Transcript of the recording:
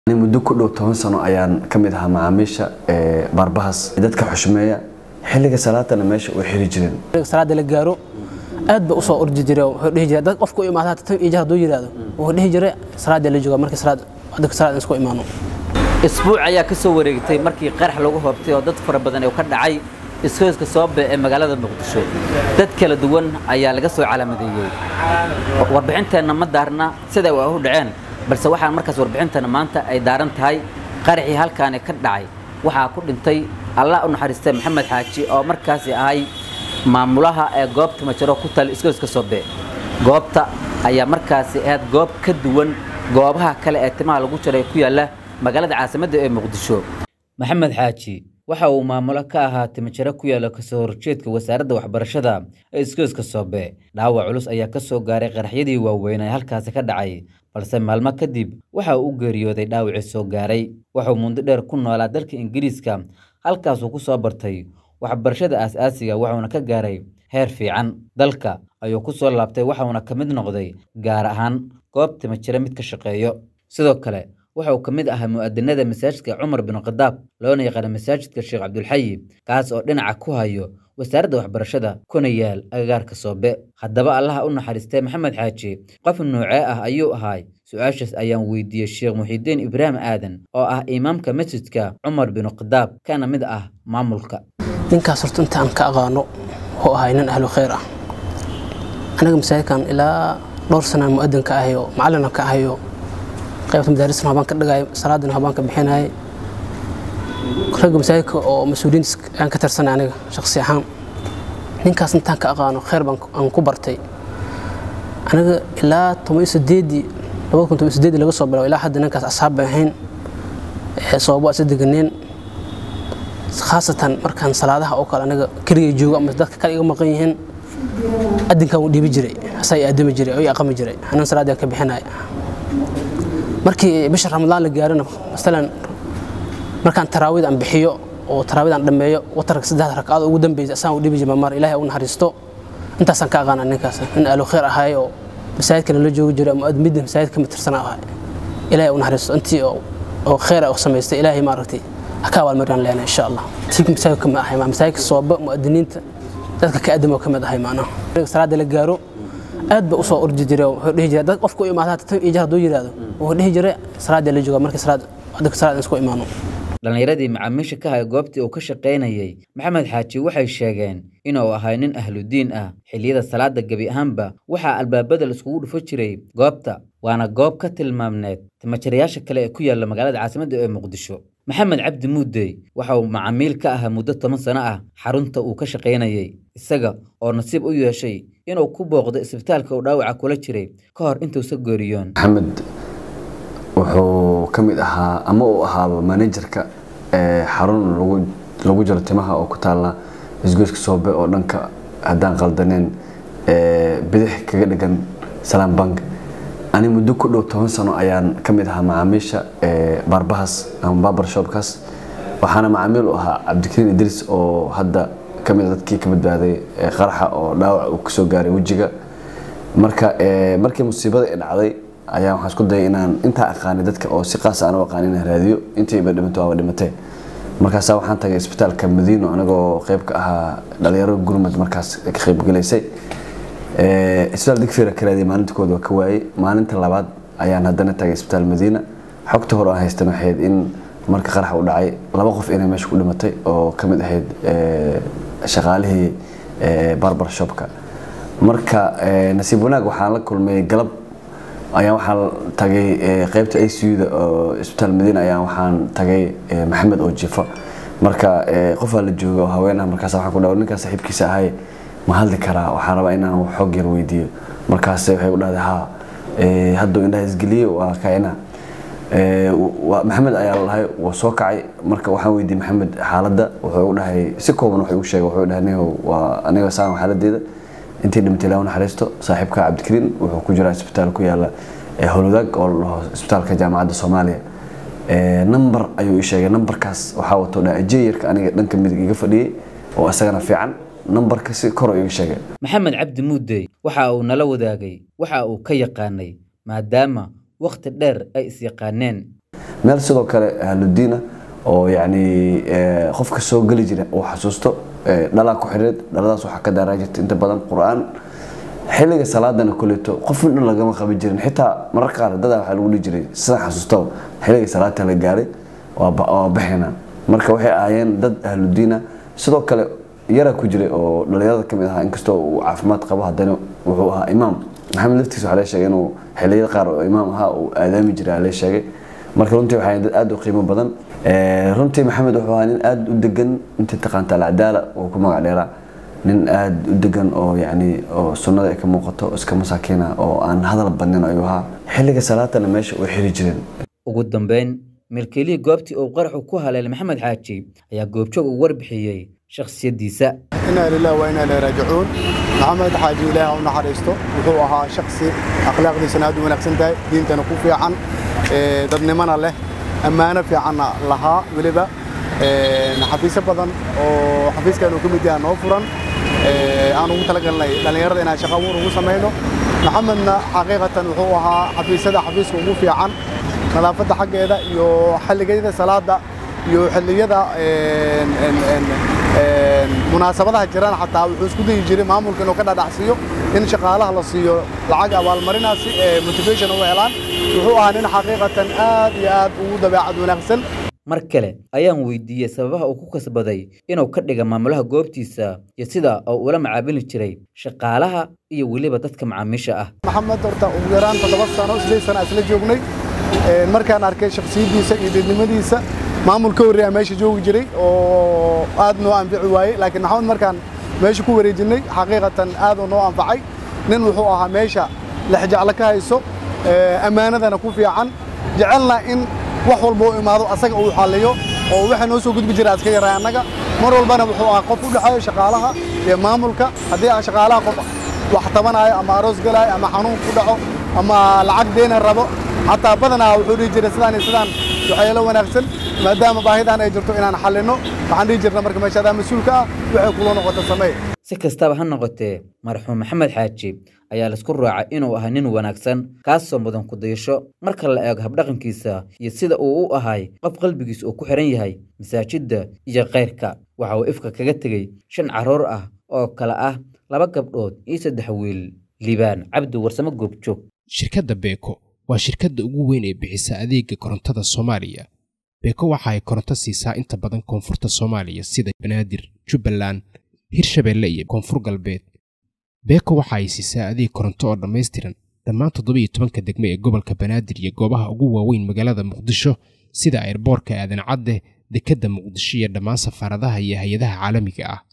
muddo ku dhow toban sano ayaan ka mid ahaa macaamiisha baarbahas dadka xushmeeya xilliga salaatana meesha way xiri jireen salaada la gaaro aad ba usoo ordi jiray wuxuu dhihi jiray dad qofku u imaada tan iyo hadduu yiraahdo wuxuu dhihi jiray salaada la jooga markii salaad dadka salaad isku imaano isbuuc ayaa ka soo wareegtay markii qarax lagu hoobtay oo dad fara badan oo ka dhacay iskooyska soobe ee magaalada muqdisho dad kala duwan ayaa laga soo calaamadeeyey warbixinteenna ma daarna siday waa u dhaceen balse waxaan markaas warbixinteenna maanta ay daaran tahay qaraxii halkaani ka dhacay waxaa ku dhintay allah u naxariistay maxamed xaaji oo markaasi ahay maamulaha ee goobta majaro ku tal iskooyska soobe goobta ayaa markaasi ahayd goob ka duwan goobaha kale ee timaha lagu jaray ku yaalla magaalada caasimadda ee muqdisho maxamed xaaji waxa uu maamulo ka ahaa timajaro ku yaalla kasoo horjeedka wasaaradda waxbarashada ee iskooyska soobe dhaawac culus ayaa ka soo gaaray qaraxyadii waaweyn ee halkaasi ka dhacay balse maalmo kadib waxa uu u geeriyooday dhaawacii soo gaaray wuxuu mundo dheer ku noolaa dalka ingiriiska halkaasuu ku soo bartay waxbarashada aas-aasiga wuxuuna ka gaaray heer fiican dalka ayuu ku soo laabtay waxauna ka mid noqday gaar ahaan goob timajaro mid ka shaqeeyo sidoo kale wuxuu ka mid ahaa mu'adinada masaajidka cumar bin khadaab loona yaqaana masaajidka sheekh cabdulxayi kaas oo dhinaca ku hayo wasaaradda waxbarashada kuna yaal agagaarka soobe haddaba allaha u naxariistay maxamed xaaji qof noocee ah ayuu ahaay su-aashaas ayaan weydiiyey sheekh muxiidiin ibraahim aadan oo ah imaamka masjidka cumar bin khadaab kana mid ah maamulka ninkaas horta inta aan ka aqaano wuxuu ahay nin ahlu khayr ah anaga masaajidkan ilaa dhowr sanaan mu'adin ka ahayo macallina ka ahayo qaybta madaarisna habaan ka dhigay salaadina habaan ka bixinay ragga masaajidka oo mas-uuliyiin aan ka tirsanay aniga shakhsi ahaan ninkaas intaan ka aqaano khayr baan aan ku bartay aniga ilaa toban iyo sideedii labada kun toban iyo sideedii laga soo bilaabo ilaa hadda ninkaas asxaab bay ahayn sababo isa deganeen khaasatan markaan salaadaha oo kale aniga keligay joogo ama dadka kale iga maqan yihiin adinkaan uu dhiibi jiray asaa i aadami jiray oo i aqami jiray anaan salaadii ka bixinaya markii bisha ramadaan la gaarana masalan markaan taraawid aan bixiyo oo taraawid aan dhammeeyo watarka saddexda ragcadood ugu dambeysay asaan u dhibi jiray mar ilaahay u naxariisto intaasaan ka aqaana ninkaas nin ahlu khayr ahaay oo masaajidkana la joogi jiray ama midda masaajidka ma tirsana ahay ilaahay u naxariisto intii oo khayr oo samaystay ilaahay maaragtay ha ka abaalmariyaan leena insha allah tiig masaajidka ma ahay masaajidka sooba mu'adiniinta dadka ka adamo ka mid ahay maanaha salaada la gaaro aad ba usoo ordi jiray wuxuu dhihi jiray dad qofku u imaada tan iyo hadduu yiraahdo wuxuu dhihi jiray salaada la jooga markii salaad dadka salaad isku imaano dhallinyaradii macaamiisha ka haya goobtii uu ka shaqaynayey maxamed xaaji waxay sheegeen inuu ahay nin ahludiin ah xilliyada salaada gebi ahaanba waxaa albaabada laiskugu dhufo jiray goobta waana goob ka tilmaamneed timajarayaasha kale ee ku yaalla magaalada caasimadda ee muqdisho maxamed cabdi muudey waxa uu macaamiil ka ahaa muddo toban sano ah xarunta uu ka shaqaynayey isaga oo nasiib u yeeshay inuu ku booqdo isbitaalka uu dhaawaca kula jiray ka hor intuusa geeriyoon maxamed wuxuu ka mid ahaa ama uu ahaaba manajerka xarun lagu jaro timaha oo ku taalla isgoyska soobe oo dhanka haddaan qaldaneen bidix kaga dhigan salaam bank ani muddo ku dhow toban sano ayaan ka mid ahaa macaamiisha baarbahas ama barbar shopkaas waxaana macaamiil u ahaa cabdikariin idriis oo hadda ka mid a dadkii ka badbaaday qaraxa oo dhaawac uu kasoo gaaray wejiga marka markii musiibada ay dhacday ayaa waxaan isku dayay inaan intaa aqaanay dadka oo si qaas aan u aqaan inaan raadiyo intayba dhimato waaba dhimatee markaasaa waxaan tagay isbitaalka madiino anagoo qayb ka ahaa dhalinyaro gurmad markaas ka qaybgalaysay isbitaal digfeera ka raadiyay maalinta kooda waa ka waayey maalinta labaad ayaan haddana tagay isbitaal madiina xogta hore aan haystan waxayd in marka qarax u dhacay laba qof inay meesha ku dhimatay oo ka mid ahayd shaqaalihii barbar shopka marka nasiib wanaag waxaan la kulmay galab ayaan waxaan tagay qaybta ICU-da oo isbitaal Madiina ayaan waxaan tagay Maxamed oo jifa marka qofaa la jooga oo haweenah markaas waxaan ku dhaw ninkaas saaxiibkiisa ahay ma hadli karaa waxaan rabaa inaan xog yar weydiiyo markaas waxay u dhahday ha hadduu indhaha isgeliyey waa kaina maxamed ayaa lahay waa soo kacay marka waxaan weydiiyey maxamed xaaladda wuxuu u dhahay si kooban wuxuu u sheegay wuxuu dhahay nihow waa aniga saan xaaladeeda intii dhimatay ilaa naxariisto saaxiibka cabdikariin wuxuu ku jiraa isbitaal ku yaala howlwadaag oo la dhaho isbitaalka jaamacadda soomaaliya number ayuu ii sheegay numberkaas waxaa wato dhaajeyarka aniga dhanka midig iga fadhiyey oo isagana fiican numberka si kor iga sheegay maxamed cabdi muudey waxa uu nala wadaagay waxa uu ka yaqaanay maadaama wakhti dheer ay is yaqaaneen meel sidoo kale ahludiina oo yacni qofka soo geli jira uu xasuusto dhalaa ku xidhiid dhaladaas waxaa ka daaraa jirta inta badan qur-aan xilliga salaadana kuleeto qof dhan lagama qaban jirin xitaa mararka qaar dadaa waxaa lagu dhihi jiray sidaan xasuustaba xilliga salaata la gaaray waa baxayna marka waxay ahaayeen dad ahludiina sidoo kale yaraa ku jiray oo dhalinyarada ka mid ahaa inkastoo uu caafimaad qabo haddana wuxuu ahaa imaam maxamed laftiisa waxaa lee sheegay inuu xilliyada qaar oo imaam ahaa uu aadaami jiray lee sheegay marka runtii waxay dad aad u qiimo badan runtii maxamed wuxuu ahaa nin aad u degan intii taqaanta alcadaala uu ku magac dheeraa nin aad u degan oo yacni oo sunnada ay ka muuqato iska masaakiina oo aan hadal badnin ayuu ahaa xilliga salaatana meesha way xiri jireen ugu dambeyn milkiilihii goobtii uu qaraxu ku haleelay maxamed xaaji ayaa goobjoog ugu warbixiyey shakhsiyaddiisa inaa lilah waa inaa ilaahi raajicuun maxamed xaaji ilaahi u naxariisto wuxuu ahaa shaksi akhlaaqdiisana aad u wanaagsan tahay diintana ku fiican dadnimona leh ammaano fiicanna lahaa weliba xafiisyo badan oo xafiiskan uu ka mid yahay noo furan aan ugu talagalnay dhallinyarada inaan shaqo abuur ugu samayno maxamedna xaqiiqatan wuxuu ahaa xafiisyada xafiiska ugu fiican nadaafadda xaggeeda iyo xilligayada salaada iyo xilliyada munaasabadaha jiraan xataa wuxuu isku dayi jiray maamulka inuu ka dhadhacsiiyo in shaqaalaha la siiyo lacag abaalmarinaasi ee motivation u helaan wuxuu ahaa nin xaqiiqatan aad iyo aad ugu dabeecad wanaagsan mar kale ayaan weydiiyey sababaha uu ku kasbaday inuu ka dhiga maamulaha goobtiisa iyo sida uu ula macaamili jiray shaqaalaha iyo weliba dadka macaamiisha ah maxamed horta ugu yaraan toddoba sano sideed sano isla joognay markaan arkay shaksiyaddiisa iyo deednimadiisa maamul ka horreeya meesha joogi jiray oo aad noo anfici waayey laakiin maxamed markaan meesha ku wareejinnay xaqiiqatan aad uu noo anfacay nin wuxuu ahaa meesha lexjeclo ka hayso ammaanadana ku fiican jecelna in wax walba u imaado asaga uu xalliyo oo waxa noo soo gudbi jira iska yaray annaga mar walbana wuxuu ahaa qof u dhexeeyo shaqaalaha iyo maamulka haddii aan shaqaalaha qof wax tabanayo ama aroos galaayo ama xanuun ku dhaco ama lacag deena rabo xataa badanaa wuxuu dhihi jiray sidaan iyo sidaan waxyeelo wanaagsan maadaama baahidan ay jirto inaan xallinno waxaan dhihi jirna marka meesha adaa mas-uulka ah waxay kula noqoto samee si kastaba ha noqotee marxuum maxamed xaaji ayaa laisku raacay inuu ahaa nin wanaagsan kaasoo mudan ku dayasho marka la eego habdhaqankiisa iyo sida uu u ahay qof qalbigiisa uu ku xihan yahay masaajidda iyo kayrka waxa uu ifka kaga tegey shan carruur ah oo kale ah laba gabdhood iyo saddex wiil liibaan cabdi warsamo goobjoog shirkadda beeko waa shirkadda ugu weyn ee bixisa adeega korontada soomaaliya beeko waxa ay koronto siisaa inta badan koonfurta soomaaliya sida banaadir jubbaland hirshabeelle iyo koonfur galbeed beeko waxa ay siisaa adeeg koronto oo dhammaystiran dhammaan toddobiyo tobanka degme ee gobolka banaadir iyo goobaha ugu waaweyn magaalada muqdisho sida airboorka aadan cadde dekedda muqdisho iyo dhammaan safaaradaha iyo hay-adaha caalamiga ah